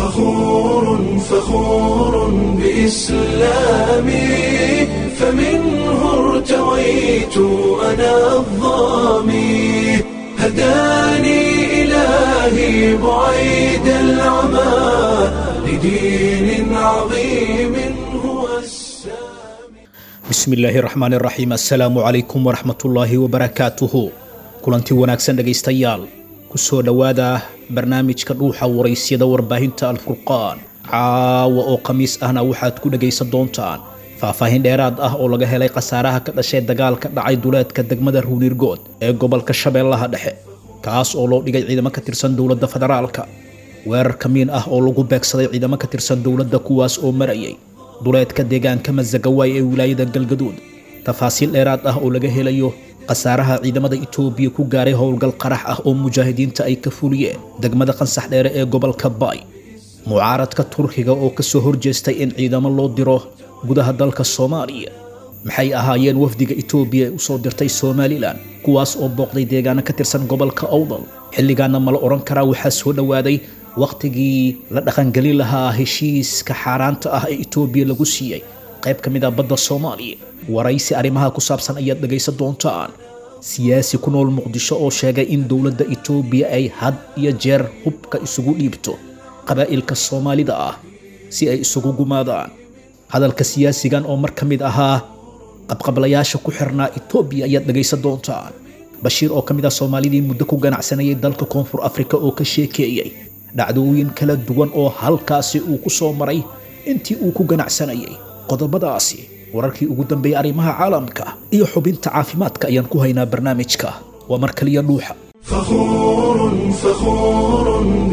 فخور فخور بإسلامي فمنه ارتويت أنا الظامي هداني إلهي بعيد العمى لدين عظيم هو السامي bismillaahi raxmaan raxiim assalaamu calaykum waraxmatullaahi wabarakaatuhu kulanti wanaagsan dhegaystayaal kusoo dhowaada barnaamijka dhuuxa waraysyada warbaahinta alfurqaan caawa oo khamiis ahna waxaad ku dhegaysan doontaan faahfaahin dheeraad ah oo laga helay khasaaraha ka dhashay dagaal ka dhacay duleedka degmada ruunirgood ee gobolka shabeellaha dhexe kaas oo loo dhigay ciidamo ka tirsan dowladda federaalka weerar kamiin ah oo lagu beegsaday ciidamo ka tirsan dowladda kuwaas oo marayay duleedka deegaanka masagawaay ee wilaayada galgaduud tafaasiil dheeraad ah oo laga helayo khasaaraha ciidamada itoobiya ku gaaray howlgal qarax ah oo mujaahidiinta ay ka fuliyeen degmada qansax dheere ee gobolka baay mucaaradka turkiga oo kasoo horjeestay in ciidamo loo diro gudaha dalka soomaaliya maxay ahaayeen wafdiga itoobiya ee usoo dirtay somalilan kuwaas oo booqday deegaano ka tirsan gobolka owdal xilligaana mala odhan karaa waxaa soo dhowaaday wakhtigii la dhaqangelin lahaa heshiiska xaaraanta ah ee itoobiya lagu siiyey qayb ka mid ah badda soomaaliya waraysi arrimaha ku saabsan ayaad dhegaysan doontaan siyaasi ku nool muqdisho oo sheegay in dowladda itoobiya ay had iyo jeer hubka isugu dhiibto qabaa'ilka soomaalida ah si ay isugu gumaadaan hadalka siyaasigan oo mar ka mid ahaa qabqablayaasha ku xirnaa itoobiya ayaad dhegaysan doontaan bashiir oo ka mid ah soomaalidii muddo ku ganacsanayay dalka koonfur afrika oo ka sheekeeyey dhacdooyin kala duwan oo halkaasi uu ku soo maray intii uu ku ganacsanayay qodobadaasi wararkii ugu dambeeyey arrimaha caalamka iyo xubinta caafimaadka ayaan ku haynaa barnaamijka waa mar kaliya dhuuxa فخور فخور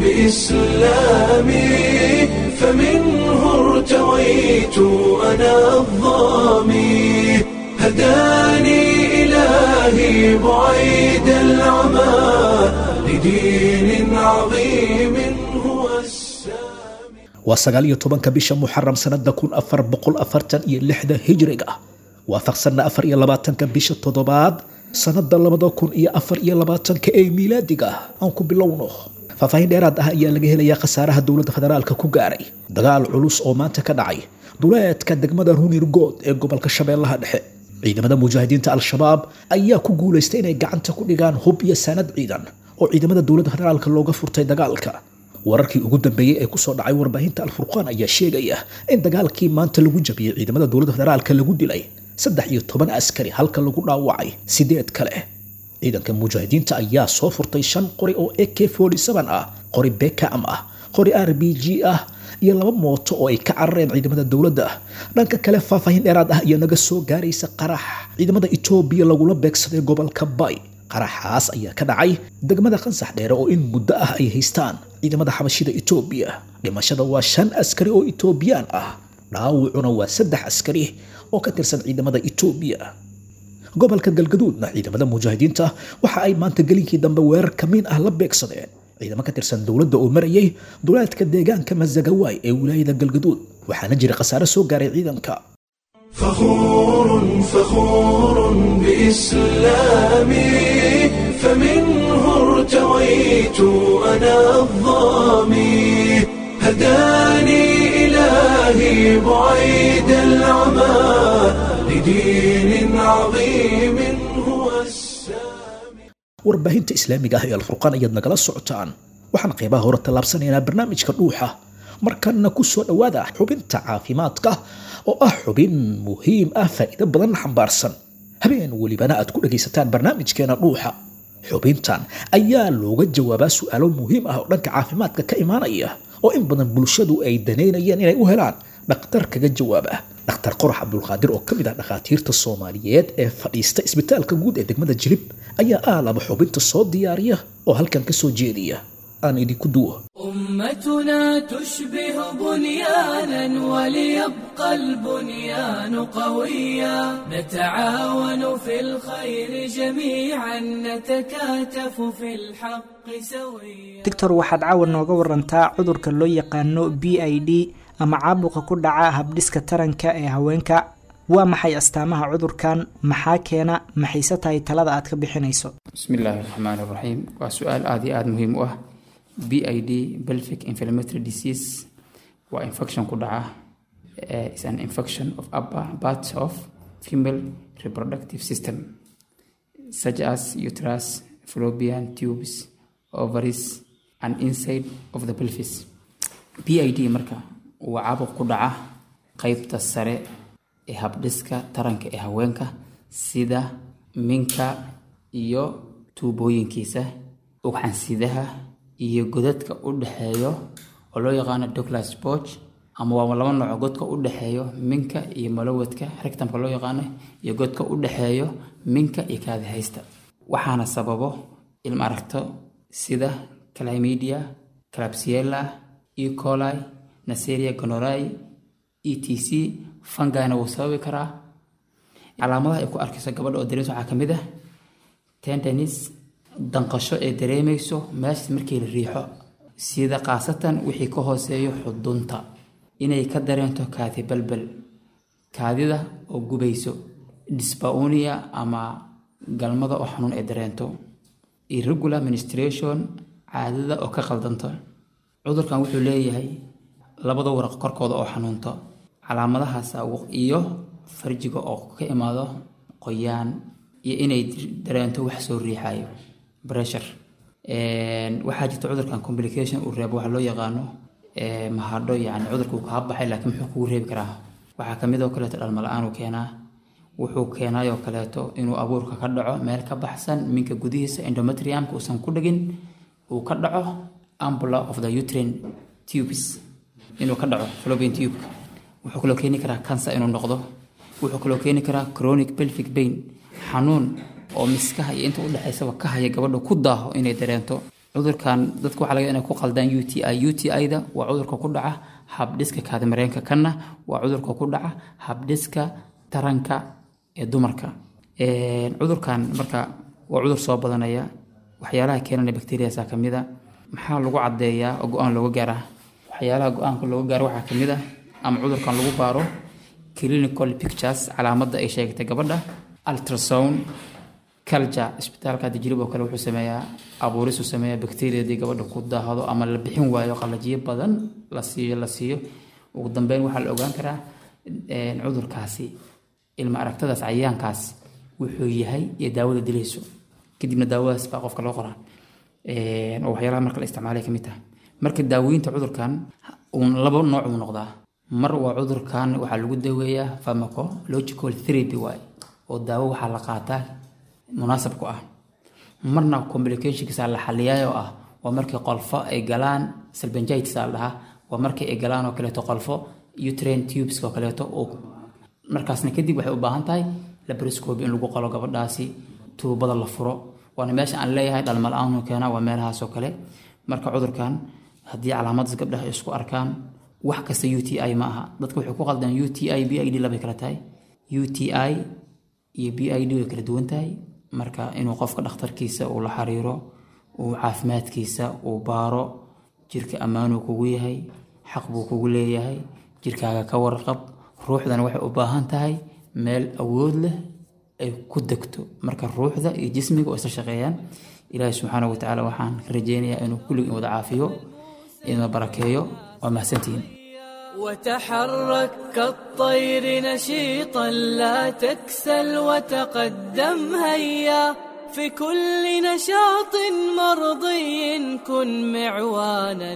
بإسلامي فمنه ارتويت أنا الظامي هداني إلهي بعيد العمى لدين عظيم هو السامي waa sagaal iyo tobanka bisha muxaram sanada kun afar boqol afartan iyo lixda hijriga waafaqsanna afar iyo labaatanka bisha toddobaad sanada labada kun iyo afar iyo labaatanka ee miilaadiga aan ku bilowno faahfaahin dheeraad ah ayaa laga helayaa khasaaraha dowladda federaalka ku gaaray dagaal culus oo maanta ka dhacay duleedka degmada runirgood ee gobolka shabeellaha dhexe ciidamada mujaahidiinta al-shabaab ayaa ku guulaystay inay gacanta ku dhigaan hub iyo sanad ciidan oo ciidamada dowladda federaalka looga furtay dagaalka wararkii ugu dambeeyey ee kusoo dhacay warbaahinta alfurqaan ayaa sheegaya in dagaalkii maanta lagu jabiyey ciidamada dowladda federaalka lagu dilay saddex iyo toban askari halka lagu dhaawacay sideed kale ciidanka mujaahidiinta ayaa soo furtay shan qori oo ak ah qori bekam ah qori r b g ah iyo laba mooto oo ay ka carareen ciidamada dowladda dhanka kale faahfaahin dheeraad ah ayaa naga soo gaaraysa qarax ciidamada itoobiya lagula beegsaday gobolka bay qaraxaas ayaa ka dhacay degmada qansax dheere oo in muddo ah ay haystaan ciidamada xabashida itoobiya dhimashada waa shan askari oo itoobiyaan ah dhaawacuna waa saddex askari oo ka tirsan ciidamada itoobiya gobolka galgaduudna ciidamada mujaahidiinta waxa ay maanta gelinkii dambe weerar kamiin ah la beegsadeen ciidamo ka tirsan dowladda oo marayay duleedka deegaanka masagawaay ee wilaayada galgaduud waxaana jira khasaare soo gaaray ciidanka فخور فخور بإسلامي فمنه ارتويت أنا الظامي هداني إلهي بعيد العمى لدين عظيم هو السامي warbaahinta islaamiga ah ee alfurqaan ayaad nagala socotaan waxaan qaybaha hore tallaabsanaynaa barnaamijka dhuuxa markana ku soo dhowaada xubinta caafimaadka oo ah xubin muhiim ah faa'iido badan xambaarsan habeen welibana aad ku dhagaysataan barnaamijkeena dhuuxa xubintan ayaa looga jawaabaa su'aalo muhiim ah oo dhanka caafimaadka ka imaanaya oo in badan bulshadu ay danaynayeen inay u helaan dhakhtar kaga jawaaba dhakhtar qorax cabdulqaadir oo ka mid ah dhakhaatiirta soomaaliyeed ee fadhiista isbitaalka guud ee degmada jilib ayaa aalaba xubinta soo diyaariya oo halkan ka soo jeediya aan idinku duwo أمتنا تشبه بنيانا وليبقى البنيان قويا نتعاون في الخير جميعا نتكاتف في الحق سويا doctor waxaad caawa nooga warantaa cudurka loo yaqaano b i d ama caabuqa ku dhaca habdhiska taranka ee haweenka waa maxay astaamaha cudurkan maxaa keena maxayse tahay talada aad ka bixinayso bismi illaahi raxmaani raxiim waa su-aal aada iyo aada muhiim u ah b i d belvic inflammatory disease waa infection ku dhaca uh, is an infection of upper parts of female reproductive system such as uterus fallopian tubes ovaries and inside of the pelvis b i d marka waa caabuq ku dhaca qeybta sare ee habdhiska taranka ee haweenka sida minka iyo tuubooyinkiisa ugxansidaha iyo godadka u dhexeeyo oo loo yaqaano douglas borg ama waa laba nooco godka u dhexeeyo minka iyo malawadka rectamka loo yaqaano iyo godka u dhexeeyo minka iyo kaadihaysta waxaana sababo ilma aragto sida calamidia calapsiella ecoli naseria gonorai e t c fangina wuu sababi karaa calaamadaha ay ku arkayso gabadha oo dareemeyso waxaa ka mid ah tendenis danqasho ee dareemayso meeshas markii la riixo sida khaasatan wixii ka hooseeyo xudunta inay ka dareento kaadi balbal kaadida oo gubayso disbaunia ama galmada oo xanuun ay dareento irregular ministration caadada oo ka qaldanto cudurkan wuxuu leeyahay labada waraq korkooda oo xanuunto calaamadahaas iyo farjiga oo ka imaado qoyaan iyo inay dareento wax soo riixayo pressure waxaa jirta cudurkan complication uu reebo waxa loo yaqaano mahadho yani cudurka uu kaa baxay laakiin muxuu kugu reebi karaa waxaa kamid oo kaleeto dhalma la-aan uu keenaa wuxuu keenayoo kaleeto inuu abuurka ka dhaco meel ka baxsan minka gudihiisa endometriumka uusan ku dhegin uu ka dhaco ambula of the utrain tubes inuu ka dhaco fallopian tubeka wuxuu kaloo keeni karaa cancer inuu noqdo wuxuu kaloo keeni karaa chronic pelvic pain xanuun oo miskaha iyo inta udhexaysaba ka haya gabadha ku daaho inay dareento cudurkan dadka waxaa laga inay ku qaldaan u t i u t i-da waa cudurka ku dhaca habdhiska kaadimareenka kanna waa cudurka ku dhaca habdhiska taranka ee dumarka cudurkan marka waa cudur soo badanaya waxyaalaha keenana bacteriasa kamid a maxaa lagu cadeeyaa oo go-aan looga gaaraa waxyaalaha go-aanka looga gaaro waxaa kamid ah ama cudurkan lagu baaro clinical pictures calaamada ay sheegtay gabadha ultrasound culture isbitaalka dijrib oo kale wuxuu sameeyaa abuurisuu sameeyaa bacteriadii gabadha ku daahdo ama la bixin waayo qalajiyo badan la siiyo la siiyo ugu dambeyn waxaa la ogaan karaa cudurkaasi ilma aragtadaas cayayaankaas wuxuu yahay iyo daawada dilayso kadibna daawadaas baa qofka loo qoraa oo waxyaalaha marka la isticmaalay kamid tahay marka daaweynta cudurkan uun laba nooc uu noqdaa mar waa cudurkan waxaa lagu daweeyaa pharmacological therapy waay oo daawo waxaa la qaataa munaasab ku ah marna complicationkiisa la xaliyaayoo ah waa markii qolfo ay galaan salbangitis la dhahaa waa markii ay galaan oo kaleeto qolfo utrain tubes oo kaleeto oo markaasna kadib waxay u baahan tahay labroscope in lagu qalo gabadhaasi tuubada la furo waana meesha aan leeyahay dhalmala-aanu keena waa meelahaas oo kale marka cudurkan haddii calaamadaas gabdhaha isku arkaan wax kasta u t i ma aha dadka waxay ku qaldaan u t i b i d labay kala tahay u t i iyo b i d way kala duwan tahay marka inuu qofka dhakhtarkiisa uu la xiriiro uu caafimaadkiisa uu baaro jirka ammaanuu kugu yahay xaq buu kugu leeyahay jirkaaga ka warqab ruuxdana waxay u baahan tahay meel awood leh ay ku degto marka ruuxda iyo jismiga oo isla shaqeeyaan ilaahi subxaana wa tacaala waxaan rajeynayaa inuu kulligin wada caafiyo ina barakeeyo waa mahadsantihiin وتحرك كالطير نشيطا لا تكسل وتقدم هيا في كل نشاط مرضي كن معوانا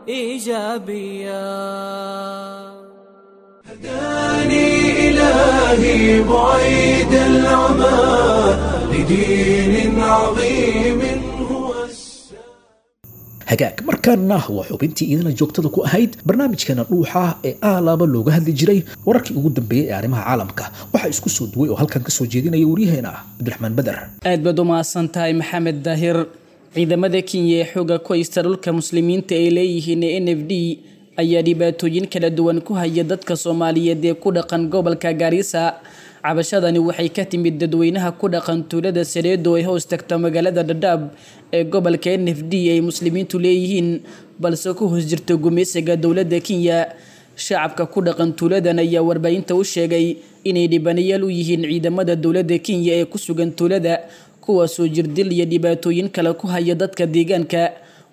ايجابيا هداني إلهي بعيد العمى لدين عظيم هو السلام hagaag markaana waa xubintii idina joogtada ku ahayd barnaamijkeena dhuuxa ee aalaaba looga hadli jiray wararkii ugu dambeeyey ee arrimaha caalamka waxaa isku soo duway oo halkan kasoo jeedinaya waryaheena cabdiraxmaan beder aad baad u mahadsan tahay maxamed daahir ciidamada kenya ee xooga ku haysta dhulka muslimiinta ay leeyihiin ee n f d ayaa dhibaatooyin kala duwan ku haya dadka soomaaliyeed ee ku dhaqan gobolka gaarisa cabashadani waxay ka timid dadweynaha ku dhaqan tuulada sareedo ay hoos tagta magaalada dhadhaab ee gobolka n f d ay muslimiintu leeyihiin balse ku hoos jirta gumeysiga dowladda kenya shacabka ku dhaqan tuuladan ayaa warbaahinta u sheegay inay dhibanayaal u yihiin ciidamada dowladda kenya ee ku sugan tuulada kuwaasoo jirdil iyo dhibaatooyin kale ku haya dadka deegaanka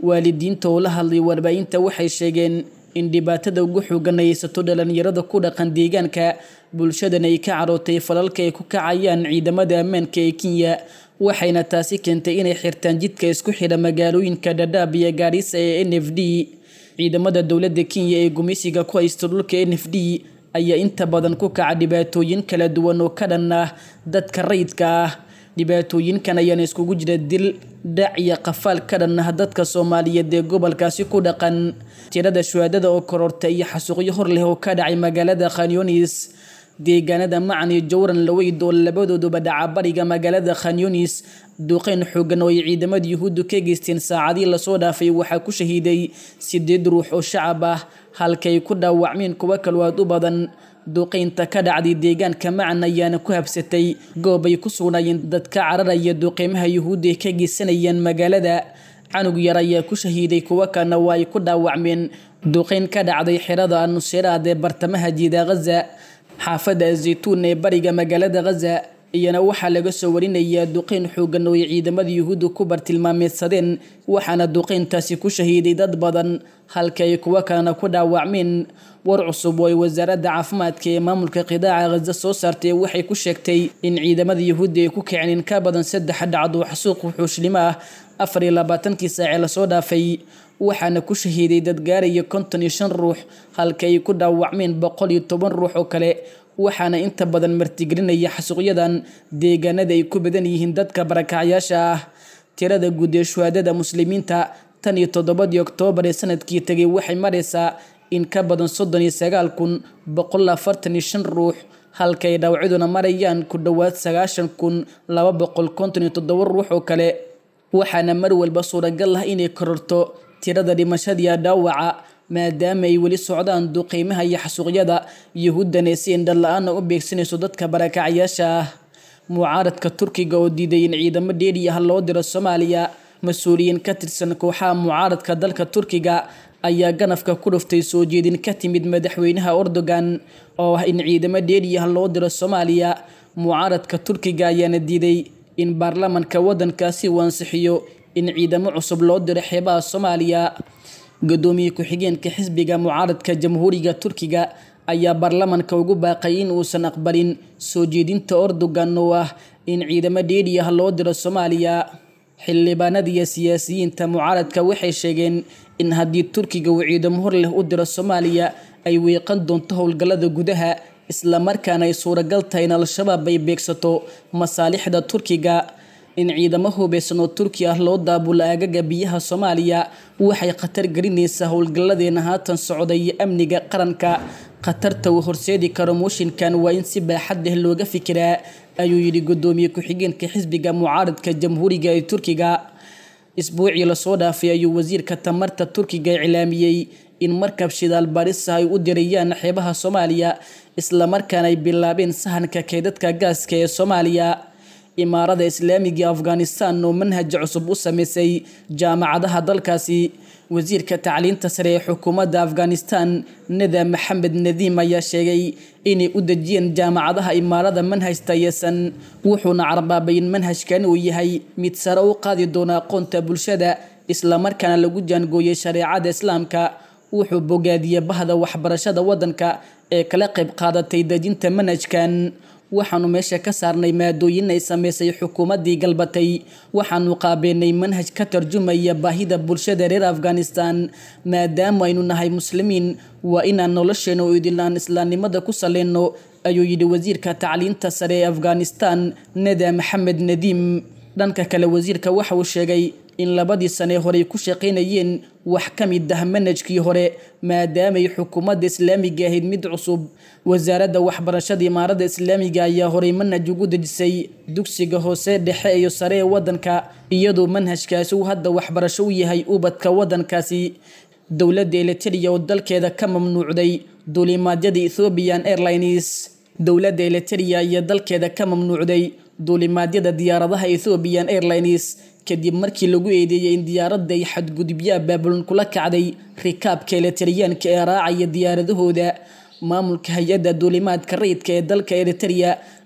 waalidiinta oo la hadlay warbaahinta waxay sheegeen in dhibaatada ugu xoogan ay haysato dhalinyarada ku dhaqan deegaanka bulshadan ay ka carootay falalka ay ku kacayaan ciidamada ammaanka ee kenya waxayna taasi keentay inay xirtaan jidka isku xidha magaalooyinka dhadhaab iyo gaarisa ee n f d ciidamada dowladda kenya ee gumeysiga ku haysta dhulka n f d ayaa inta badan ku kaca dhibaatooyin kala duwan oo ka dhan ah dadka rayidka ah dhibaatooyinkan ayaana iskugu jira dil dhac iyo qafaal ka dhan ah dadka soomaaliyeed ee gobolkaasi ku dhaqan tirada shuhaadada oo kororta iyo xasuuqyo hor leh oo ka dhacay magaalada khanyunis deegaanada macan iyo jowran laweyd oo labadooduba dhaca bariga magaalada khanyunis duqeyn xoogan oo ay ciidamada yuhuuddu ka geysteen saacadii lasoo dhaafay waxaa ku shahiiday sideed ruux oo shacab ah halkay ku dhaawacmeen kuwo kaloo aad u badan duqeynta ka dhacday deegaanka macan ayaana ku habsatay goob ay ku sugnaayeen dadka cararaya duqeymaha yuhuudda ay ka geysanayaan magaalada canug yar ayaa ku shahiiday kuwo kalena waa ay ku dhaawacmeen duqeyn ka dhacday xerada nusiraad ee bartamaha jiida ghaza xaafadda azaytuun ee bariga magaalada ghaza iyana waxaa laga soo warinayaa duqeyn xoogan oo ay ciidamada yuhuudda ku bartilmaameedsadeen waxaana duqeyntaasi ku shahiiday dad badan halka ay kuwo kalena ku dhaawacmeen war cusub oo ay wasaaradda caafimaadka ee maamulka qidaaca ghaza soo saartay waxay ku sheegtay in ciidamada yuhuudda ay ku kiceen in ka badan saddex dhacdo xasuuq wuxuushlimo ah afar iyo labaatankii saacee lasoo dhaafay waxaana ku shahiiday dad gaaraya konton iyo shan ruux halka ay ku dhaawacmeen boqol iyo toban ruux oo kale waxaana inta badan martigelinaya xasuuqyadan deegaanada ay ku badan yihiin dadka barakacyaasha ah tirada guud ee shuhaadada muslimiinta tan iyo toddobadii oktoobar ee sanadkii tegay waxay maraysaa in ka badan soddon iyo sagaal kun boqol afartan iyo shan ruux halka ay dhaawacyaduna marayaan ku dhowaad sagaashan kun laba boqol konton iyo toddoba ruux oo kale waxaana mar walba suuragal ah inay kororto tirada dhimashadiiya dhaawaca maadaama ay weli socdaan duqeymaha iyo xasuuqyada yuhuuddana si indhan la-aana u beegsanayso dadka barakacyaasha ah mucaaradka turkiga oo diiday in ciidamo dheeri ah loo diro soomaaliya mas-uuliyiin ka tirsan kooxaha mucaaradka dalka turkiga ayaa ganafka ku dhuftay soo jeedin ka timid madaxweynaha erdogan oo ah in ciidamo dheeri ah loo diro soomaaliya mucaaradka turkiga ayaana diiday in baarlamanka waddankaasi uu ansixiyo in ciidamo cusub loo diro xeebaha soomaaliya gudoomiye ku-xigeenka xisbiga mucaaradka jamhuuriga turkiga ayaa baarlamanka ugu baaqay in uusan aqbalin soo jeedinta erdogan oo ah in ciidamo dheeri ah loo diro soomaaliya xildhibaanada iyo siyaasiyiinta mucaaradka waxay sheegeen in haddii turkiga uu ciidamo hor leh u diro soomaaliya ay weeqan doonto howlgallada gudaha islamarkaana ay suuragal tahay in al-shabaab ay beegsato masaalixda turkiga in ciidamo hubeysan oo turki ah loo daabulo aagaga biyaha soomaaliya waxay khatar gelinaysaa howlgalladeena haatan socda iyo amniga qaranka khatarta uu horseedi karo mooshinkan waa in si baaxad leh looga fikiraa ayuu yidhi gudoomiye ku-xigeenka xisbiga mucaaradka jamhuuriga ee turkiga isbuucii lasoo dhaafay ayuu wasiirka tamarta turkiga iclaamiyey in markab shidaal barisa ay u dirayaan xeebaha soomaaliya islamarkaana ay bilaabeen sahanka keedadka gaaska ee soomaaliya imaarada islaamiga afghanistan oo manhaj cusub u sameysay jaamacadaha dalkaasi wasiirka tacliinta sare ee xukuumadda afghanistan nada maxamed nadiim ayaa sheegay inay u dejiyeen jaamacadaha imaarada manhaj tayasan wuxuuna carbaabay in manhajkan uu yahay mid sare u qaadi doona aqoonta bulshada islamarkaana lagu jaangooyay shareecada islaamka wuxuu bogaadiyey bahda waxbarashada waddanka ee kala qayb qaadatay dejinta manhajkan waxaanu meesha ka saarnay maadooyin ay sameysay xukuumaddii galbatay waxaanu qaabeenay manhaj ka tarjumaya baahida bulshada reer afghanistan maadaama aynu nahay muslimiin waa inaan nolosheena oo idilaan islaamnimada ku saleyno ayuu yidhi wasiirka tacliinta sare ee afghanistan nada maxamed nadiim dhanka kale wasiirka waxa uu sheegay in labadii sane horey ku shaqaynayeen wax ka mid ah manhajkii hore maadaamay xukuumadda islaamiga ahayd mid cusub wasaaradda waxbarashada imaarada islaamiga ayaa horey manhaj ugu dejisay dugsiga hoose dhexe iyo sare ee waddanka iyadoo manhajkaasi uu hadda waxbarasho u yahay ubadka waddankaasi dowladda eliteria oo dalkeeda ka mamnuucday duulimaadyada ethiopian airlines dowladda eliteria ayaa dalkeeda ka mamnuucday duulimaadyada diyaaradaha ethiopian airlines kadib markii lagu eedeeyey in diyaaradda ay xadgudubyo abaabulan kula kacday rikaabka elitariyaanka ee raacaya diyaaradahooda maamulka hay-adda duulimaadka rayidka ee dalka eriteria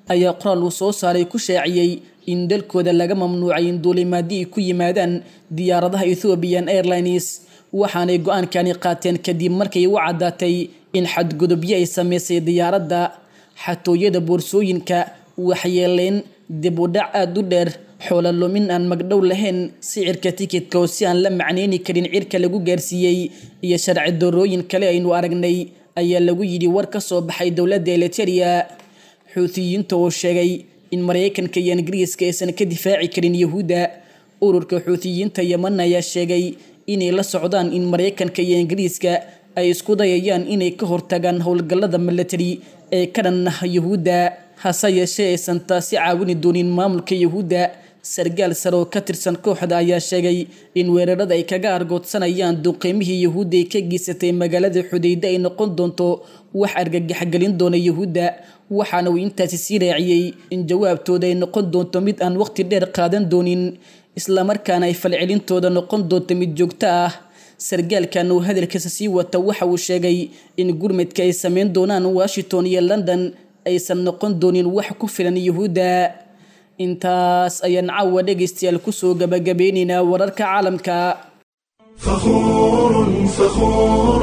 ayaa qoraal uu soo saaray ku shaaciyey in dalkooda laga mamnuucay in duulimaadii ay ku yimaadaan diyaaradaha ethiopian airlines waxaanay go-aankani qaateen kadib markay u caddaatay in xadgudubyo ay sameysay diyaaradda xatooyada boorsooyinka waxyeeleyn dib u dhac aada u dheer xoola lumin aan magdhow lahayn sicirka tikidka oo si aan la macnayni karin cirka lagu gaarsiiyey iyo sharci darooyin kale aynu aragnay ayaa lagu yidhi war ka soo baxay dowladda eliteria xuutiyiinta oo sheegay in maraykanka iyo ingiriiska aysan ka difaaci karin yahuudda ururka xuutiyiinta yeman ayaa sheegay inay la socdaan in maraykanka iyo ingiriiska ay isku dayayaan inay ka hortagaan howlgallada milatari ee ka dhan ah yahuudda hase yeeshee aysan taasi caawini doonin maamulka yahuudda sargaal sare oo ka tirsan kooxda ayaa sheegay in weerarada ay kaga argoodsanayaan duqeymihii yahuudda ay ka geysatay magaalada xudayda ay noqon doonto wax argagaxgelin doona yahuudda waxaana uu intaasi sii raaciyey in jawaabtooda ay noqon doonto mid aan waqti dheer qaadan doonin islamarkaana ay falcelintooda noqon doonto mid joogto ah sargaalkan uu hadalkiisa sii wata waxa uu sheegay in gurmadka ay sameyn doonaan washington iyo london aysan noqon doonin wax ku filan yuhuudda intaas ayaan caawa dhegaystayaal kusoo gabagabeynaynaa wararka caalamka فخور فخور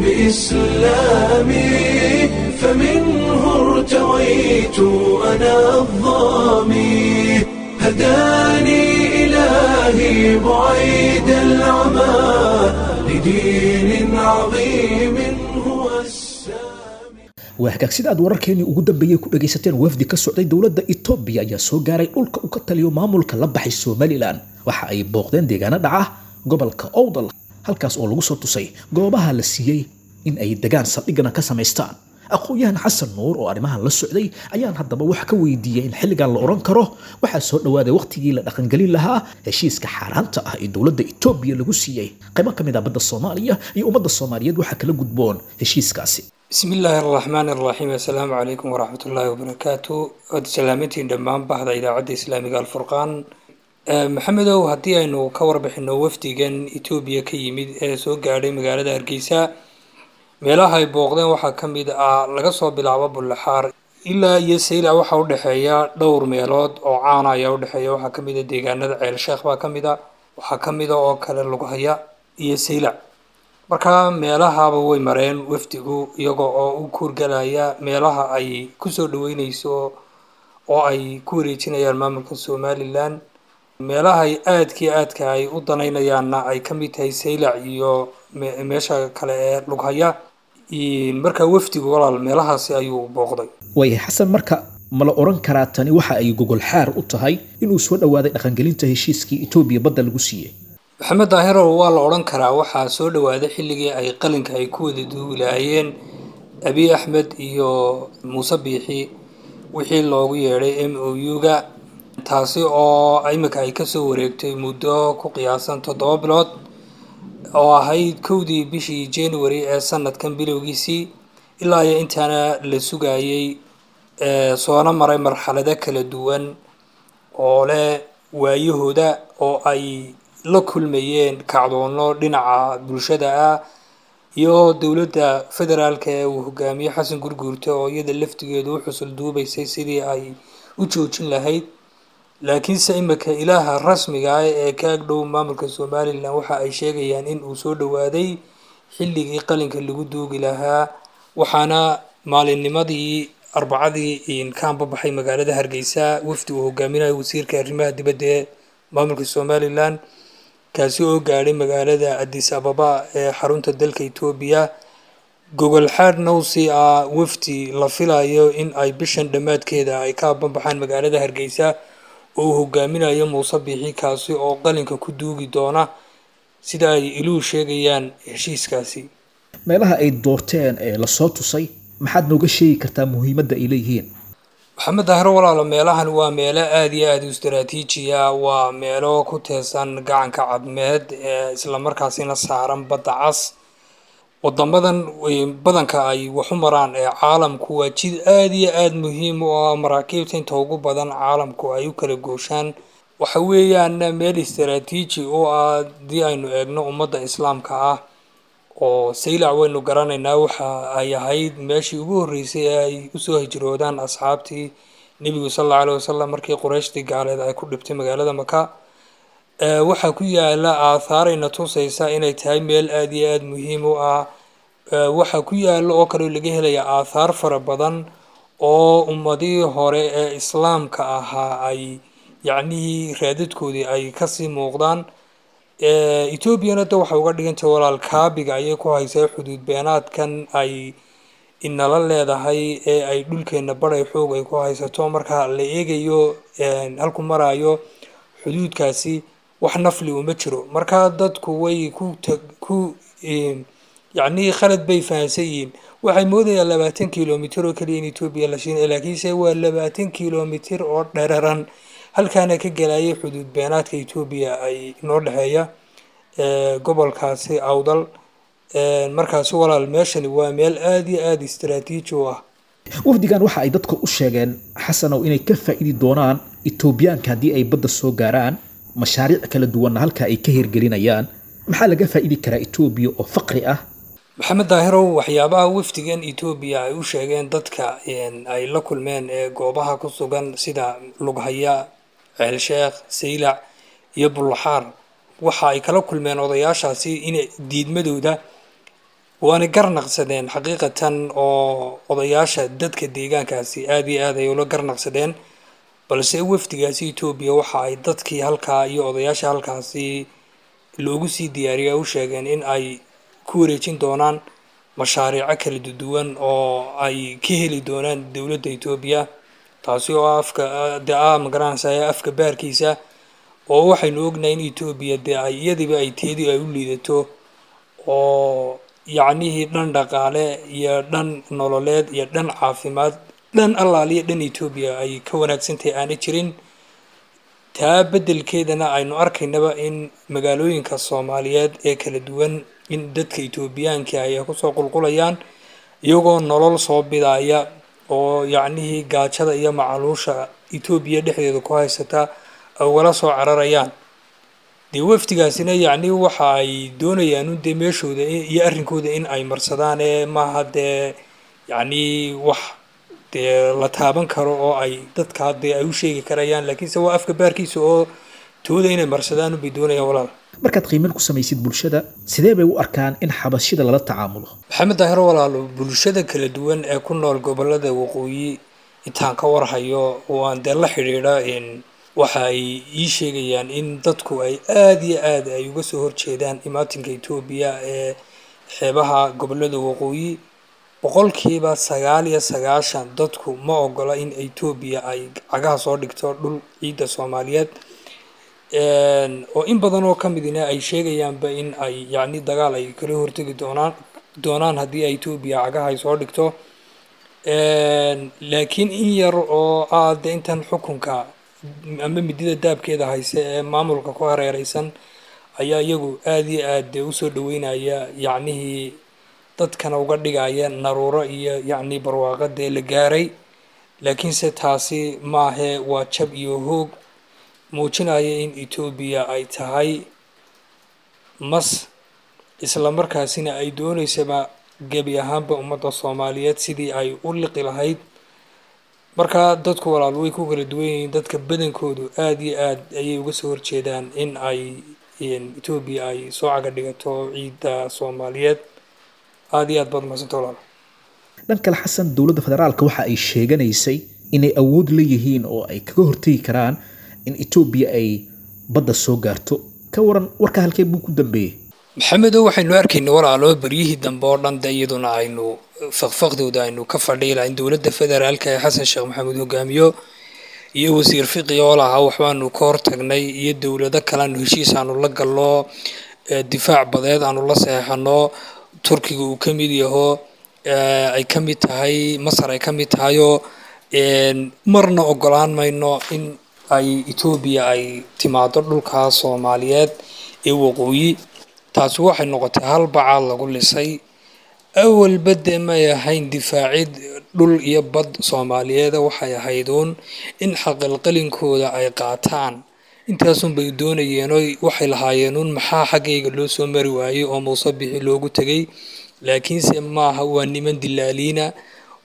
بإسلامي فمنه ارتويت أنا الظامي هداني إلهي بعيد العمى لدين عظيم هو السامي waa hagaag sida aad wararkeenii ugu dambeeyey ku dhagaysateen wafdi ka socday dowladda etoobiya ayaa soo gaaray dhulka uu ka taliyo maamulka la baxay somalilan waxa ay booqdeen deegaano dhaca gobolka owdal halkaas oo lagu soo tusay goobaha la siiyey in ay degaan saldhigana ka samaystaan aqoon-yahan xasan nuur oo arrimahan la socday ayaan haddaba wax ka weydiiyey in xilligan la odhan karo waxaa soo dhowaaday wakhtigii la dhaqangelin lahaa heshiiska xaaraanta ah ee dowladda etoobiya lagu siiyey qaybo ka mid ah badda soomaaliya iyo ummadda soomaaliyeed waxaa kala gudboon heshiiskaasi bismi illaahi araxmaani araxiim assalaamu calaykum waraxmat ullaahi wabarakaatu waad salaamantiin dhammaan bahda idaacadda islaamiga alfurqaan maxamedow haddii aynu ka warbixino wafdigan etoobiya ka yimid ee soo gaadhay magaalada hargeysa meelaha ay booqdeen waxaa ka mid ah laga soo bilaabo bullaxaar ilaa iyo saylac waxaa udhexeeya dhowr meelood oo caana ayaa udhexeeya waxaa kamid a deegaanada ceel sheekh baa kamid a waxaa kamid a oo kale lughaya iyo saylac marka meelahaba way mareen wafdigu iyaga oo u kuurgalaya meelaha ay kusoo dhaweyneyso oo ay ku wareejinayaan maamulka somalilan meelaha ay aadkii aadka ay u danaynayaanna ay ka mid tahay saylac iyo meesha kale ee lughaya marka wafdigu walaal meelahaasi ayuu booqday waayahay xasan marka ma la odhan karaa tani waxa ay gogol xaar u tahay inuu soo dhowaaday dhaqangelinta heshiiskii etoobiya badda lagu siiyey maxamed daahirow waa la odhan karaa waxaa soo dhowaaday xilligii ay qalinka ay ku wada duulaayeen abiy axmed iyo muuse biixi wixii loogu yeedhay m o u-ga taasi oo iminka ay kasoo wareegtay muddo ku qiyaasan toddoba bilood oo ahayd kowdii bishii january ee sanadkan bilowgiisii ilaa iyo intaana la sugayay soona maray marxalado kala duwan oo leh waayahooda oo ay la kulmayeen kacdoono dhinaca bulshada ah iyo dowladda federaalka ee uu hogaamiye xasan gurguurta oo iyada laftigeedu u xusul duubaysay sidii ay u joojin lahayd laakiinse imika ilaaha rasmiga ah ee ka agdhow maamulka somalilan waxa ay sheegayaan in uu soo dhowaaday xilligii qalinka lagu duugi lahaa waxaana maalinnimadii arbacadii ka anbabaxay magaalada hargeysa wafdi uu hogaaminayo wasiirka arrimaha dibadda ee maamulka somalilan kaasi oo gaadhay magaalada adis ababa ee xarunta dalka etoobiya gogol xaad nowsi ah wafdi la filayo in ay bishan dhammaadkeeda ay ka abanbaxaan magaalada hargeysa oo uu hogaaminayo muuse biixi kaasi oo qalinka ku duugi doona sida ay iluhu sheegayaan heshiiskaasi meelaha ay doorteen ee lasoo tusay maxaad nooga sheegi kartaa muhiimadda ay leeyihiin maxamed daahiro walaalo meelahan waa meelo aada iyo aada u istaraatiijiya waa meelo ku teesan gacanka cadmeed ee islamarkaasina saaran badda cas wadamadan badanka ay waxu maraan ee caalamku waa jid aada iyo aada muhiim u ah maraakiibta inta ugu badan caalamku ay u kala gooshaan waxa weeyaan meel istaraatiiji u ah haddii aynu eegno ummadda islaamka ah oo saylac waynu garanaynaa waxa ay ahayd meeshii ugu horreysay ee ay usoo hijroodaan asxaabtii nebigu sal alla aleh wasalam markii qurayshtii gaaleed ay ku dhibtay magaalada maka waxaa ku yaala aathaarayna tusaysa inay tahay meel aada iyo aada muhiim u ah waxaa ku yaala oo kale laga helaya aathaar fara badan oo ummadihii hore ee islaamka ahaa ay yacnihii raadadkoodii ay kasii muuqdaan etoobiyana da waxay uga dhigantay walaal kaabiga ayay ku haysaa xuduud beenaadkan ay inala leedahay ee ay dhulkeena baray xoog ay ku haysato marka la eegayo halku maraayo xuduudkaasi wax nafli uma jiro marka dadku way ku ku yacnii khalad bay fahansan yihiin waxay moodayaan labaatan kilomitr oo keliya in etoobiya la shiinay laakiinse waa labaatan kilomitr oo dheraran halkaana ka gelayay xuduud beenaadka etoobiya ay noo dhexeeya gobolkaasi awdal markaasi walaal meeshani waa meel aada iyo aada istaraatiiji u ah wafdigan waxa ay dadka u sheegeen xasanow inay ka faa'iidi doonaan etoobiyaanka haddii ay badda soo gaaraan mashaariic kala duwanna halka ay ka hirgelinayaan maxaa laga faa'idi karaa etoobiya oo faqri ah maxamed daahirow waxyaabaha wafdigan etoobiya ay u sheegeen dadka ay la kulmeen ee goobaha ku sugan sida lughaya ceelsheekh saylac iyo bullaxaar waxa ay kala kulmeen odayaashaasi in diidmadooda waana garnaqsadeen xaqiiqatan oo odayaasha dadka deegaankaasi aada iyo aad ay ula garnaqsadeen balse wafdigaasi etoobiya waxa ay dadkii halkaa iyo odayaasha halkaasi loogu sii diyaariya u sheegeen in ay ku wareejin doonaan mashaariico kala duwan oo ay ka heli doonaan dowladda etoobiya taasi oo afka dee ah magaranaysa afka baarkiisa oo waxaynu ognahay in etoobiya dee ay iyadiiba ay teedii ay u liidato oo yacnihii dhan dhaqaale iyo dhan nololeed iyo dhan caafimaad dhan allaaliya dhan etoobiya ay ka wanaagsantahay aana jirin taa beddelkeedana aynu arkaynaba in magaalooyinka soomaaliyeed ee kala duwan in dadka etoobiyaanka ay kusoo qulqulayaan iyagoo nolol soo bidaya oo yacnihii gaajada iyo macaluusha etoobiya dhexdeeda ku haysata ay ugala soo cararayaan dee wafdigaasina yacni waxa ay doonayaan dee meeshooda iyo arrinkooda in ay marsadaan ee maaha dee yacni wax dee la taaban karo oo ay dadkaa dee ay u sheegi karayaan laakiinse waa afka baarkiisa oo tooda inay marsadaan bay doonayaan walaal markaad qiimeyn ku samaysid bulshada sidee bay u arkaan in xabashida lala tacaamulo maxamed daahiro walaalo bulshada kala duwan ee ku nool gobolada waqooyi intaan ka warhayo oo aan dee la xidhiidha waxa ay ii sheegayaan in dadku ay aada iyo aada ay uga soo horjeedaan imaatinka etoobiya ee xeebaha gobolada waqooyi boqolkiiba sagaal iyo sagaashan dadku ma ogola in etoobiya ay cagaha soo dhigto dhul ciidda soomaaliyeed oo in badan oo ka midina ay sheegayaanba in ay yacni dagaal ay kala hortegi doonaan doonaan haddii ay etoobiya cagaha ay soo dhigto laakiin in yar oo ah de intan xukunka ama midida daabkeeda hayse ee maamulka ku hareereysan ayaa iyagu aada iyo aad dee usoo dhaweynaya yacnihii dadkana uga dhigaya naruuro iyo yacni barwaaqo dee la gaaray laakiinse taasi maahe waa jab iyo hoog muujinaya in etoobiya ay tahay mas isla markaasina ay dooneysaba gebi ahaanba ummadda soomaaliyeed sidii ay u liqi lahayd marka dadku walaal way ku kala duwan yihiin dadka badankoodu aada iyo aad ayay uga soo horjeedaan in ay etoobiya ay soo caga dhigato ciidda soomaaliyeed aada iyo aad baad mahadsanta walaal dhan kale xasan dowladda federaalka waxa ay sheeganaysay inay awood leeyihiin oo ay kaga hortegi karaan in etoobiya ay badda soo gaarto ka waran warka halkee buu ku dambeeyey maxamedow waxaynu arkayna walaalo beryihii dambe oo dhan de iyaduna aynu faqfaqdooda aynu ka fadhiyi lahayn dowladda federaalka ee xasan sheekh maxamuud hogaamiyo iyo wasiir fiqi oo lahaa waxbaanu ka hortagnay iyo dowlado kale aanu heshiis aanu la galno difaac badeed aanu la seexano turkiga uu ka mid yaho ay ka mid tahay masar ay ka mid tahayoo marna ogolaan mayno in ay etoobiya ay timaado dhulka soomaaliyeed ee waqooyi taasi waxay noqotay hal bacaad lagu lisay awalba dee may ahayn difaacid dhul iyo bad soomaaliyeeda waxay ahayduun in xaqalqalinkooda ay qaataan intaasun bay doonayeen oo waxay lahaayeenuun maxaa xaggayga loo soo mari waayey oo muuse bixi loogu tegay laakiinse maaha waa niman dilaaliina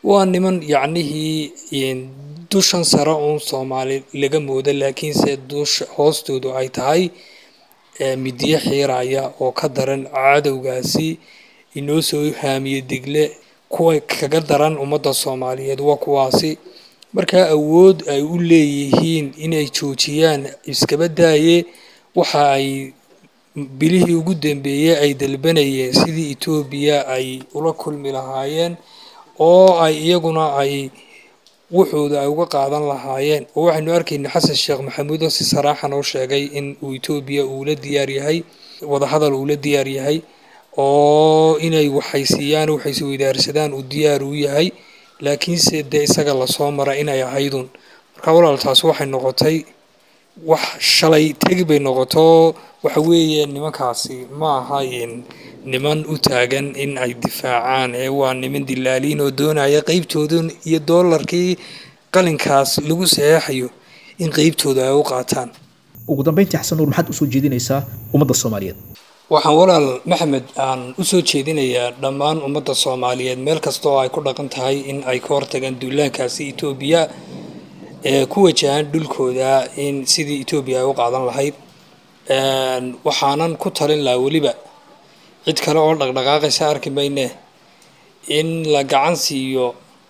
waa niman yacnihii dushan sare uun soomaali laga moodo laakiinse dusha hoostoodu ay tahay midiyo xiiraya oo ka daran cadowgaasi inoo soo haamiye digle kuwa kaga daran ummadda soomaaliyeed waa kuwaasi markaa awood ay u leeyihiin inay joojiyaan iskaba daaye waxa ay bilihii ugu dambeeyey ay dalbanayeen sidii etoobiya ay ula kulmi lahaayeen oo ay iyaguna ay wuxuuda ay uga qaadan lahaayeen oo waxaynu arkayna xasan sheekh maxamuud oo si saraaxan oo sheegay in uu etoobiya uula diyaar yahay wadahadal uula diyaar yahay oo inay waxaysiiyaan waxaysi weydaarsadaan uu diyaar u yahay laakiinse dee isaga lasoo mara inay ahaydun marka walaal taas waxay noqotay wax shalay tegi bay noqoto waxa weeye nimankaasi ma aha niman u taagan in ay difaacaan ee waa niman dilaaliin oo doonaya qeybtooda iyo doolarkii qalinkaas lagu saxeexayo in qeybtooda ay u qaataan ugu dambeyntii xasan nuur maxaad usoo jeedinaysaa ummadda soomaaliyeed waxaan walaal maxamed aan usoo jeedinayaa dhammaan ummadda soomaaliyeed meel kasta oo ay ku dhaqan tahay in ay ka hortagaan duulaankaasi etoobiya ee ku wajahan dhulkooda in sidii etoobiya ay u qaadan lahayd waxaanan ku talin lahaa weliba cid kale oo dhaqdhaqaaqaysa arki mayne in la gacan siiyo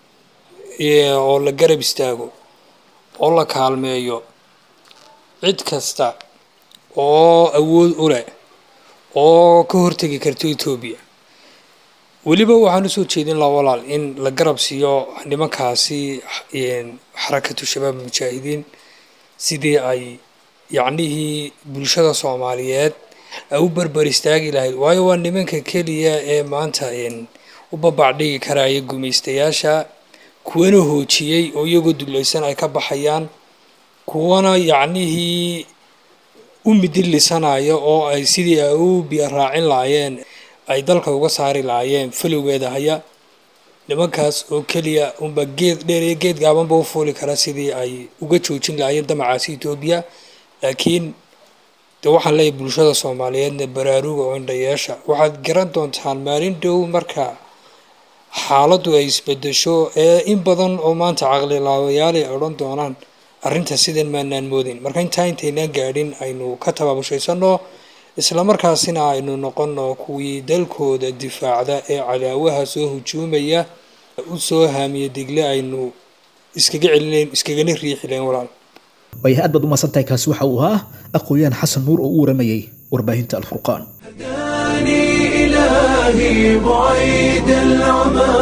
oo la garab istaago oo la kaalmeeyo cid kasta oo awood u leh oo ka hortegi karto etoobiya weliba waxaan usoo jeedin laha walaal in la garab siiyo nimankaasi xarakatu shabaab mujaahidiin sidii ay yacnihii bulshada soomaaliyeed ay u barbar istaagi lahayd waayo waa nimanka keliya ee maanta u babacdhigi karaya gumaystayaasha kuwana hoojiyey oo iyagoo dulaysan ay ka baxayaan kuwana yacnihii u midilisanaya oo ay sidii ay u biyo raacin lahaayeen ay dalka uga saari lahaayeen falowgeeda haya nimankaas oo keliya unba geed dheer iyo geed gaabanba u fuuli kara sidii ay uga joojin lahaayeen damacaasi etoobiya laakiin de waxaan leeyahay bulshada soomaaliyeedna baraaruga oo indhayeesha waxaad garan doontaan maalin dhow marka xaaladdu ay isbedesho ee in badan oo maanta caqlilaawayaal ay odhan doonaan arrinta sidan maanaan moodin marka intaa intaynaan gaadhin aynu ka tabaabushaysanno islamarkaasina aynu noqonno kuwii dalkooda difaacda ee cadaawaha soo hujuumaya u soo haamiye digle aynu iskaga celinayn iskagana riixi layn walaal waayahay aad baad u mahadsantahay kaasi waxa uu ahaa aqooyahan xasan nuur oo u waramayay warbaahinta alfurqaan هداني إلهي بعيد العمى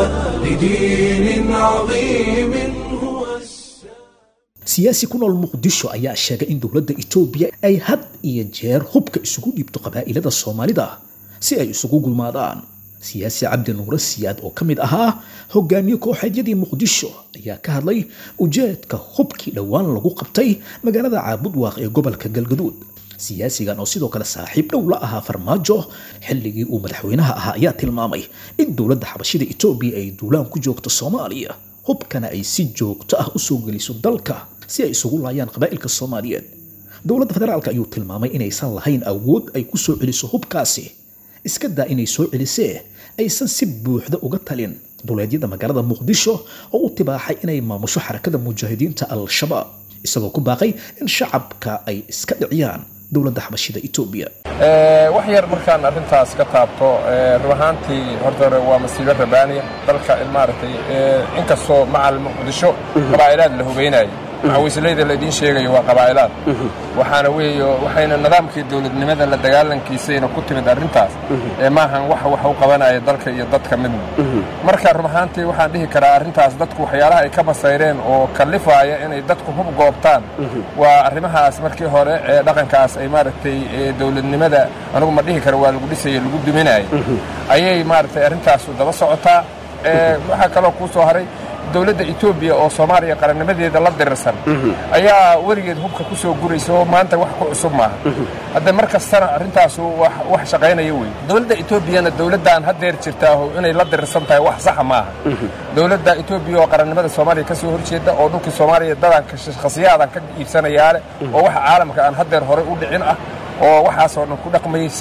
لدين عظيم هو السلام siyaasi ku nool muqdisho ayaa sheegay in dowladda etoobiya ay had iyo jeer hubka isugu dhiibto qabaa'ilada soomaalida si ay isugu gulmaadaan siyaasi cabdi nuure siyaad oo ka mid ahaa hogaamiye kooxeedyadii muqdisho ayaa ka hadlay ujeedka hubkii dhowaan lagu qabtay magaalada caabudwaaq ee gobolka galgaduud siyaasigan oo sidoo kale saaxiib dhow la ahaa farmaajo xilligii uu madaxweynaha ahaa ayaa tilmaamay in dowladda xabashida etoobiya ay duulaan ku joogto soomaaliya hubkana ay si joogto ah usoo geliso dalka si ay isugu laayaan qabaa'ilka soomaaliyeed dowladda federaalka ayuu tilmaamay inaysan lahayn awood ay ku soo celiso hubkaasi iska daa inay soo celisee aysan si buuxda uga talin duleedyada magaalada muqdisho oo u tibaaxay inay maamusho xarakada mujaahidiinta al-shabaab isagoo ku baaqay in shacabka ay iska dhiciyaan dowladda xabashida etoobiya wax yar markaan arrintaas ka taabto run ahaantii horta hore waa masiibo rabaaniya dalka maaragtay inkastoo macal muqdisho qabaa'ilaad la hubaynayo macawisleyda laydiin sheegayo waa qabaa'ilaad waxaana weeyo waxayna nidaamkii dowladnimada la dagaalankiisayna ku timid arrintaas ee maahan wax wax u qabanaya dalka iyo dadka midna marka run ahaantii waxaan dhihi karaa arrintaas dadku waxyaalaha ay ka masayreen oo kallifaaya inay dadku hub goobtaan waa arrimahaas markii hore ee dhaqankaas ay maaragtay dowladnimada anigu ma dhihi kara waa lagu dhisaya lagu duminaya ayay maaragtay arrintaasu daba socotaa waxaa kaloo kuu soo haray dowladda etoobiya oo soomaaliya qarannimadeeda la dirirsan ayaa weligeed hubka ku soo guraysa oo maanta wax ku cusub maaha hadda mar kastana arrintaasu wax shaqaynaya wey dowladda etoobiyana dowladdan haddeer jirtaaho inay la dirirsan tahay wax saxa maaha dowladda etoobiya oo qarannimada soomaaliya ka soo horjeeda oo dhulkii soomaaliya dadan khasiyaadan ka iibsanayaa leh oo waxa caalamka aan haddeer horey u dhicin ah oo waxaasoo dhan ku dhaqmaysay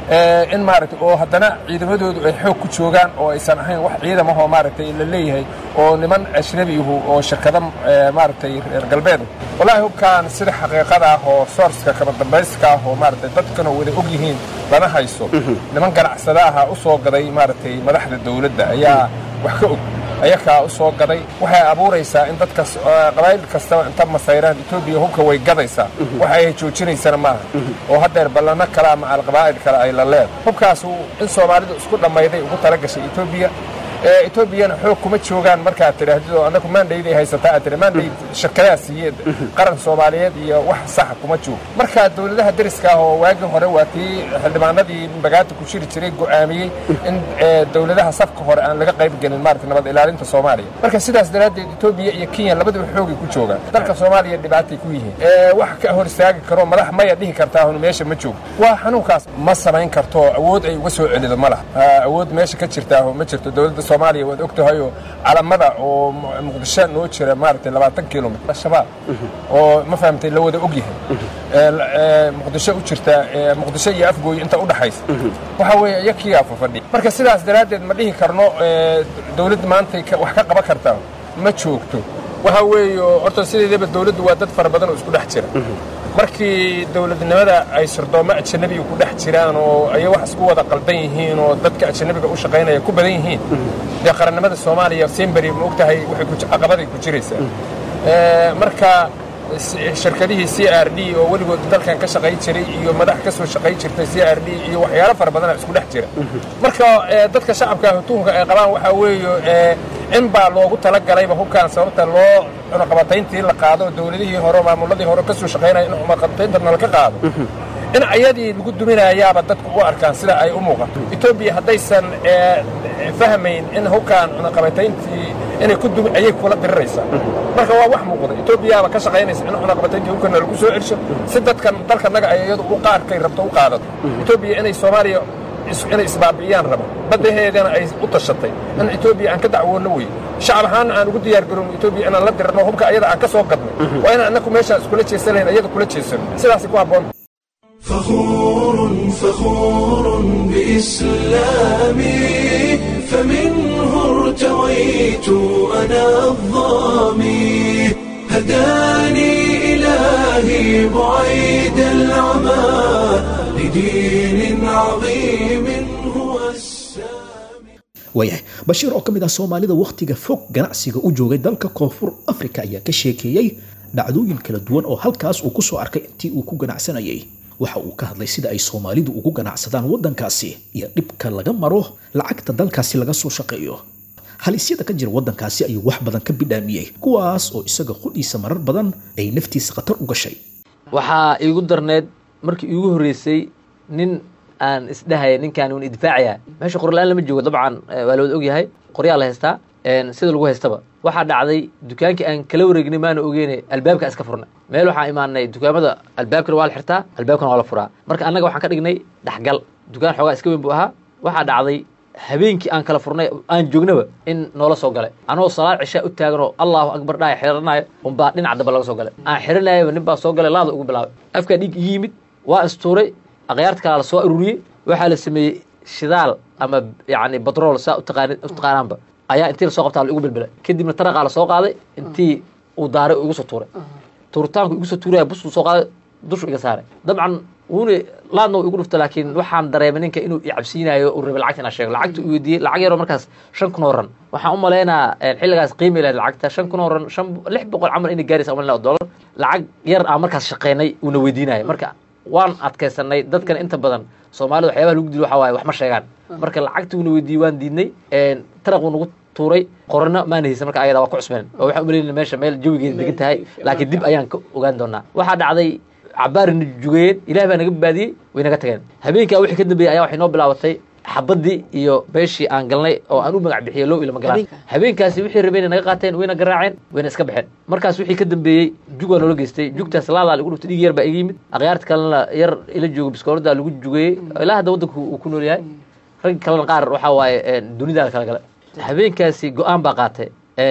Eh, in maaragtay oo haddana ciidamadoodu ay xoog ku joogaan oo aysan ahayn wax ciidamahoo maaragtay la leeyahay oo niman ajnabiyahu oo shirkada eh, maaragtay reer galbeed wallaahi hubkaan sida xaqiiqada ah oo sourceka kaba dambayska ah oo maaragtay dadkana wada og yihiin lana hayso niman ganacsada aha u soo gaday maaragtay madaxda dowladda ayaa wax ka og ayakaa u soo gaday waxay abuuraysaa in dadka qabaa'il kastaba inta masayraan etoobiya hubka way gadaysaa waxa ay joojinaysana maaha oo haddeer ballano kale ama alqabaa'il kale ay la leed hubkaas in soomaalidu isku dhammayday ugu tala gashay etoobiya ee etoobiyana xoog kuma joogaan markaad tidhaahdid oo annagu maandhayday haysataa aad tidhi maandhay shirkadaha siiyeen qaran soomaaliyeed iyo wax saxa kuma joogo marka dowladaha deriska ah oo waagii hore waa tii xildhibaanadii bagaata ku jiri jiray go'aamiyey in ee, dowladaha safka hore aan laga qayb gelin maarata nabad ilaalinta soomaaliya marka sidaas daraaddeed etoobiya iyo kenya labaduba xoogay ku joogaan dalka soomaaliya dhibaatay ku yihiin ee, wax ka hor istaagi karo madax maya dhihi kartaa hun meesha ma joogo waa xanuunkaas ma samayn karto awood ay uga soo celido ma laha Ah, awood meesha ka jirtaa ma jirto dowladda soomaaliya waad og tahay oo calamada oo Mu- muqdisho noo jira maaragtay labaatan kilomitr shabaab oo ma fahamtay la wada og yahay Ee, la- ee, muqdisho u jirta ee, muqdisho iyo afgooy inta u dhaxaysa waxa weeye iyakiyaa fafadhi marka sidaas daraaddeed ma dhihi karno ee, dowladda maantay ka- wax ka qaban kartaa ma joogto waxa weeye horta sideedaba dowladdu waa dad fara badan oo isku dhex jira markii dowladnimada ay sirdoommo ajanabiga ku dhex jiraan oo ay wax isku wada qaldan yihiin oo dadka ajanabiga u shaqaynaya ku badan yihiin dee qarannimada soomaaliya simberi ma ogtahay waxay ku caqabaday ku jiraysaa Ee, marka s- shirkadihii c r d oo weligood dalkan ka shaqay jiray iyo madax ka soo shaqay jirtay c r d iyo waxyaalo fara badana isku dhex jira marka ee, dadka shacabka ah tuhunka ay qabaan waxaa weeye ee, in baa loogu talagalayba hubkaan sababta loo cunaqabatayntii la qaado dowladihii hore maamuladii hore ka soo shaqaynaya in cunaqabataynta nalka qaado in ayadii lagu duminayaaba dadku u arkaan sida ay u muuqato etoobiya haddaysan ee, fahmayn in hubkaan cunaqabatayntii inay ku dumi ayay kula diriraysaa marka waa wax muuqda etoobiyaaba ka shaqaynaysa in cunaqabatayntii hubkana lagu soo celsho si dadkan dalkanaga ay iyadu u qaarkay rabto u qaadato etoobiya inay soomaaliya is- inay isbaabi'iyaan raba baddaheedana ay u tashatay in etoobiya aan ka dacwoonno wey shacab ahaana aan ugu diyaar garowno etoobiya inaan la dirirno hubka ayada aan ka soo gadnay waa inaan annaku meeshaan iskula jeesanayn ayada kula jeesano sidaasay ku habboon فخور فخور بإسلامي فمنه ارتويت أنا الظامي هداني إلهي بعيد العمى لدين عظيم هو السامي waayahay bashiir oo ka mid ah soomaalida wakhtiga fog ganacsiga u joogay dalka koonfur afrika ayaa ka sheekeeyey dhacdooyin kala duwan oo halkaas uu ku soo arkay intii uu ku ganacsanayay waxa uu ka hadlay sida ay soomaalidu ugu ganacsadaan waddankaasi iyo dhibka laga maro lacagta dalkaasi laga soo shaqeeyo halisyada ka jira waddankaasi ayuu wax badan ka bidhaamiyey kuwaas oo isaga qudhiisa marar badan ay naftiisa khatar u gashay waxaa iigu darneed markii iigu horreysay nin aan isdhahaya ninkaan un idfaacaya meesha qorlaan lama joogo dabcan eh, waa la wada ogyahay qoryaa la haystaa een, sida lagu haystaba waxaa dhacday dukaankii aan kala wareegnay maana ogeyne albaabka iska furnay meel waxaan imaanay dukaamada albaabkana waa la xirtaa albaabkana waa la furaa marka annaga waxaan ka dhignay dhexgal dukaan xoogaa iska weyn buu ahaa waxaa dhacday habeenkii aan kala furnay aan joognaba in noola soo galay anoo salaad cishaa u taaganoo allahu akbar dhaaya xiranayo unbaa dhinac damba laga soo galay aan xiranayaba nin baa soo galay laada ugu bilaabay afkaa dhiig igi yimid waa istuuray akhyaarta kala la soo ururiyey waxaa la sameeyey shidaal ama yani batrool saa utaqaani utaqaanaanba ayaa intii lasoo qabtaa la igu bilbilay kadibna taraqaa la soo qaaday intii uu daaray uu igu soo tuuray tuuritaanku igu soo tuuraya busuu soo qaaday dushu iga saaray dabcan wuuna laadna uu igu dhufta laakiin waxaan dareemay ninka inuu i cabsiinayo uu rabay lacagta inaan sheego lacagta uu weydiiyey lacag yaroo markaas shan kun oo ran waxaan u malaynaa xilligaas qiimi lahayd lacagta shan kun oo ran shan lix boqol camal inay gaaraysa umalina oo dollar lacag yar aan markaas shaqeynay uuna weydiinayo marka waan adkaysanay dadkan inta badan soomaalida waxyaabaha lagu dilo waxaa waaye wax ma sheegaan marka lacagtii uuna weydiiyey waan diidnay taraq uu nagu tuuray qorano maana haysan marka ayada waa ku cusbeen oo waxaan umalayna meesha meel jawigeeda degan tahay laakiin dib ayaan ka ogaan doonaa waxaa dhacday cabaarina jugayeen ilaah baa naga baadiyey way naga tageen habeenkaa wixii ka dambeeyey ayaa waxay noo bilaabatay xabadii iyo beeshii aan galnay oo aan u magac bixiyey low ilama galaan habeenkaasi wixii rabeen naga qaateen wayna garaaceen wayna iska baxeen markaas wixii ka dambeeyey jug waa noola geystay jugtaas laadaa lagu dhuftay dhig yar baa iga yimid akhyaarta kalena yar ila joogo biskoolada lagu jugeeyey ilaa hadda waddanku uu ku nool yahay rag kalena qaar waxaa waaye dunidaa kala gala habeenkaasi go-aan baa qaatay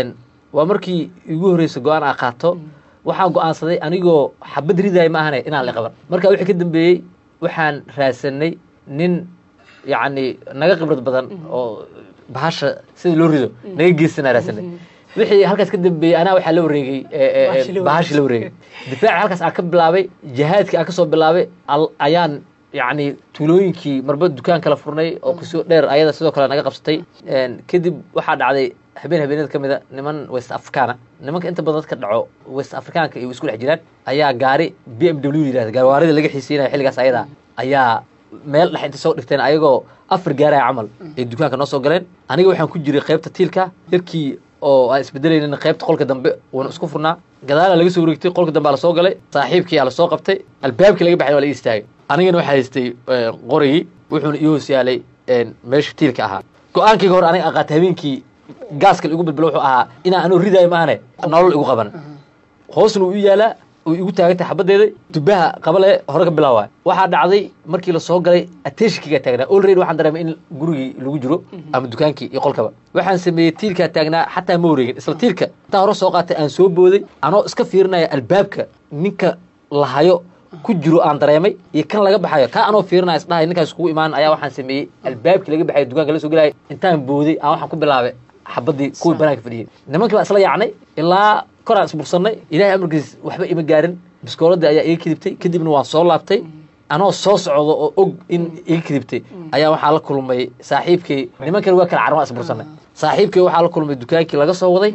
waa markii igu horreysay go-aan aa qaato waxaan go-aansaday anigoo xabad ridaaya ma ahane inaan la qaban marka wixii ka dambeeyey waxaan raadsanay nin yacni naga khibrad badan oo bahasha sida loo rido naga geysana raadsanay wixii halkaas ka dambeeyey anaa waxaa la wareegay bahashii la wareegay difaaci halkaas aan ka bilaabay jihaadkii aan kasoo bilaabay ayaan yacni tuulooyinkii marba dukaan kala furnay oo kusoo dheer ayada sidoo kale naga qabsatay kadib waxaa dhacday habeen habeenada ka mida niman west africana nimanka inta badan dadka dhaco west africaanka iyo isku dhex jiraan ayaa gaari b m w yidhahda gaarwaarida laga xiisiinaya xilligaas ayada ayaa meel dhex inta soo dhigteen ayagoo afar gaaraya camal ay dukaanka noo soo galeen aniga waxaan ku jiray qaybta tiilka yarkii oo aan isbedelaynin qaybta qolka dambe uuna isku furnaa gadaala laga soo wareegtay qolka dambe aa lasoo galay saaxiibkii aa lasoo qabtay albaabkii laga baxay waa la ii istaagay anigana waxaa haystay qorigii wuxuuna ii hoos yaalay meesha tiilka ahaa go-aankayga hore aniga aqaatay habeenkii gaaska igu bilbilo wuxuu ahaa inaan anuu ridaayo maahane nolol igu qaban hoosna uu i yaalaa uu igu taagantay xabadeeda dubaha qabale hore ka bilaaway waxaa dhacday markii lasoo galay attentionkigaa taagnaa already waxaan dareemay in gurigii lagu jiro ama dukaankii iyo qolkaba waxaan sameeyey tiilkaa taagnaa xataa ma wareegin isla tiilka intaa hore soo qaatay aan soo booday anoo iska fiirinaya albaabka ninka lahayo ku jiro aan dareemay iyo kan laga baxayo kaa anoo fiirinaya isdhahay ninkaas kugu imaan ayaa waxaan sameeyey albaabkii laga baxayo dukaanka la soo gelaya intaan booday aan waxaan ku bilaabay xabadii kuwii banaanka fadhiyey nimankii baa isla yaacnay ilaa koraan isbursanay ilaahay amarkiis waxba ima gaarin biskooladii ayaa iga kadibtay kadibna waan soo laabtay anoo soo socdo oo og in iga kadibtay ayaa waxaa la kulmay saaxiibkii nimankani waa kala carma isbursanay saaxiibkii waxaa la kulmay dukaankii laga soo waday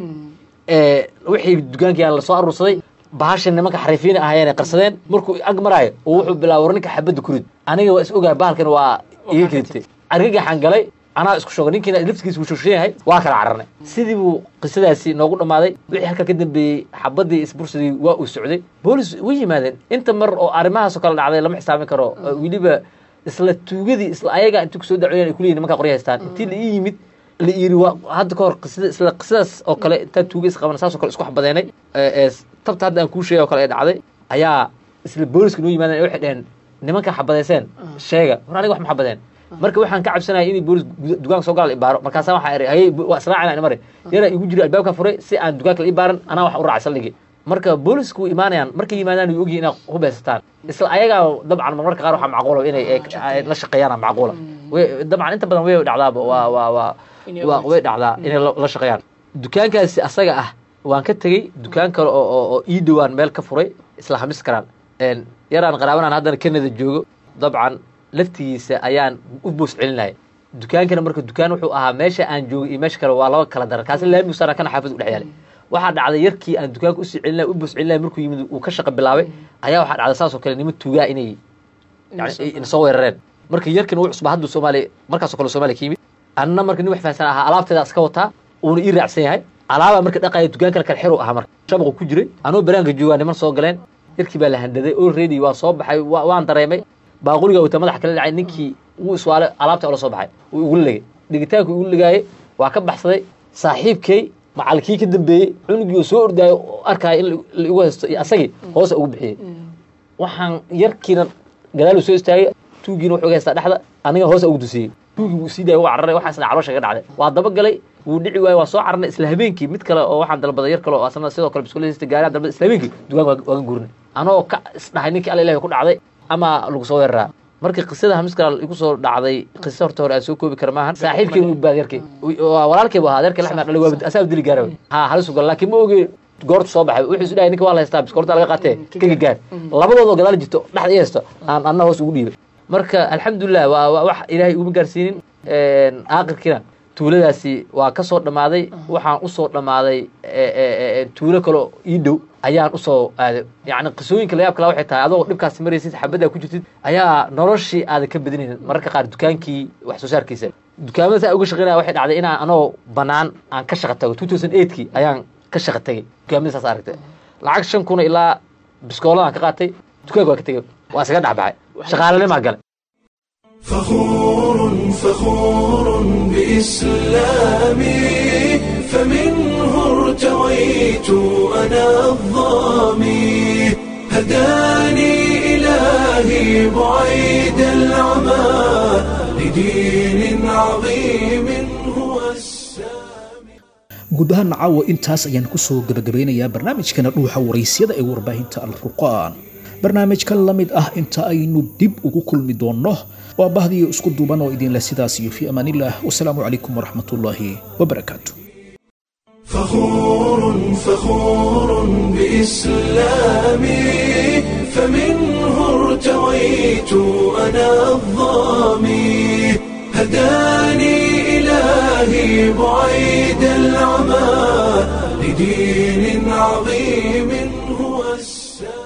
wixii dukaankii aan lasoo aruursaday bahasha nimanka xariifiina ahayeen ay qarsadeen markuu ag maraayo oo wuxuu bilaabay war ninka xabadda kurid aniga waa is ogahay bahalkan waa iga kadibtay argagaxaan galay anaa isku shoogay ninkiina laftigiisa wuu shogshan yahay waa kala cararnay sidii buu qisadaasi noogu dhammaaday wixii halkaa ka dambeeyey xabadii isbursadii waa uu socday boolis way yimaadeen inta mar oo arrimahaasoo kale dhacday lama xisaamin karo weliba isla tuugadii isla ayaga intii kusoo dacweyaan ay kuleeyihin nimankaa qorya haystaan intii la ii yimid la yiri waa hadda ka hor qisada isla qisadaas oo kale intaa tuuga is qaban saasoo kale isku xabadeenay tabta hadda aan kuu sheegay oo kale ay dhacday ayaa isla booliska noo yimaadeen waxay dheheen nimankaa xabadeyseen sheega war aniga wax ma xabadeen marka waxaan ka cabsanaya inay boolis dukaanka soo galaan ibaaro markaasa waxaa iri hayay waa israacina mare yaraa igu jira albaabka furay si aan dukaanka la ibaaran anaa wax u raacay saldhigi marka boolisku way imaanayaan markay yimaadaan way ogyihin inay hubeysataan isla ayagaa dabcan marmarka qaar waxaa macquula inay la shaqeeyaan macquula dabcan inta badan way dhacdaaba waa waa waa waa way dhacdaa inay la shaqeeyaan dukaankaasi asaga ah waan ka tegey dukaan kale oo oo ii dhowaan meel ka furay isla hamis karaan yaraan qaraabanaan haddana canada joogo dabcan laftigiisa ayaan u boos celinaya dukaankana marka dukaan wuxuu ahaa meesha aan joogay iyo meesha kale waa laba kala daran kaasi laami usaaran kana xaafid u dhex yaalay waxaa dhacday yarkii aan dukaanka usii celinaya u boos celinaya markuu yimid uu ka shaqa bilaabay ayaa waxaa dhacday saasoo kale niman tuugaa inay yani soo weerareen marka yarkan wuu cusba hadduu soomaaliya markaasoo kale soomaaliya ka yimid anna marka nin wax fahansan ahaa alaabteeda iska wataa uuna ii raacsan yahay alaabaa marka dhaqaya dukaankana kale xeru ahaa marka shabaqu ku jiray anoo banaanka joogaa niman soo galeen yarkii baa la handaday already waa soo baxay waan dareemay baaquliga uta madaxa kala dhacay ninkii wuu iswaalay alaabta ola soo baxay wuu igula legay dhigitaanku igu legaayey waa ka baxsaday saaxiibkay macalkii ka dambeeyey cunugii oo soo ordaayo oo arkaya in la igu haysto iyo asagii hoosa ugu bixiyey waxaan yarkiina gadaalu soo istaagay tuugiina wuxuu ga haystaa dhexda aniga hoosa ugu dusiyey tuugii wuu sii daayay waa cararay waxaasna caloosha ka dhacday waa daba galay wuu dhici waayey waa soo cararnay isla habeenkii mid kale oo waxaan dalbaday yar kale oo asna sidoo kale biskuulista gaari dalbaday isla habeenkii dukaanka waaga guurnay anoo ka isdhahay ninkii alla ilahi ku dhacday ama lagu soo weeraraa marka qisada hamiska igu soo dhacday qisa horta hore aan soo koobi kara maahan saaxiibkay u baad yarkay walaalkay bu ahaa adeerkay laxmed dhalay waa asaa dili gaara ha halis gal laakiin ma oge goortu soo baxay wuxuu isu dhahay ninka waa la haystaa biskoorta laga qaatee ka gagaan labadoodoo gadaal jirto dhexda i haysto aan anna hoos ugu dhiibay marka alxamdulilah waa wax ilaahay iguma gaarsiinin aakhirkiina tuuladaasi waa ka soo dhammaaday waxaan usoo dhammaaday tuulo kaleo ii dhow ayaan usoo aaday yani qisooyinka layaab kala waxay tahay adoo dhibkaasi maraysid xabaddaa ku jirtid ayaa noloshii aadan ka badinaynin mararka qaar dukaankii wax soo saarkiisa dukaamada saa uga shaqeynaya waxay dhacday inaan anoo banaan aan ka shaqa tago two thousand eigtkii ayaan ka shaqa tagay dukaamada saas aragtay lacag shan kuna ilaa biskooladaan ka qaatay dukaanka waa ka tegay waa isaga dhexbaxay shaqaalanimaa gale فخور فخور بإسلامي فمنه ارتويت أنا الظامي هداني إلهي بعيد العمى لدين عظيم هو السامي guud ahaan caawa intaas ayaan ku soo gebagabeynayaa barnaamijkana dhuuxa waraysyada ee warbaahinta alfurqaan barnaamijkan la mid ah inta aynu dib ugu kulmi doonno waa bahdiyo isku duuban oo idinleh sidaas iyo fii amaanillaah wasalaamu calaykum waraxmatullaahi wabarakaatu فخور فخور بإسلامي فمنه ارتويت أنا الظامي هداني إلهي بعيد العمى لدين عظيم هو السلام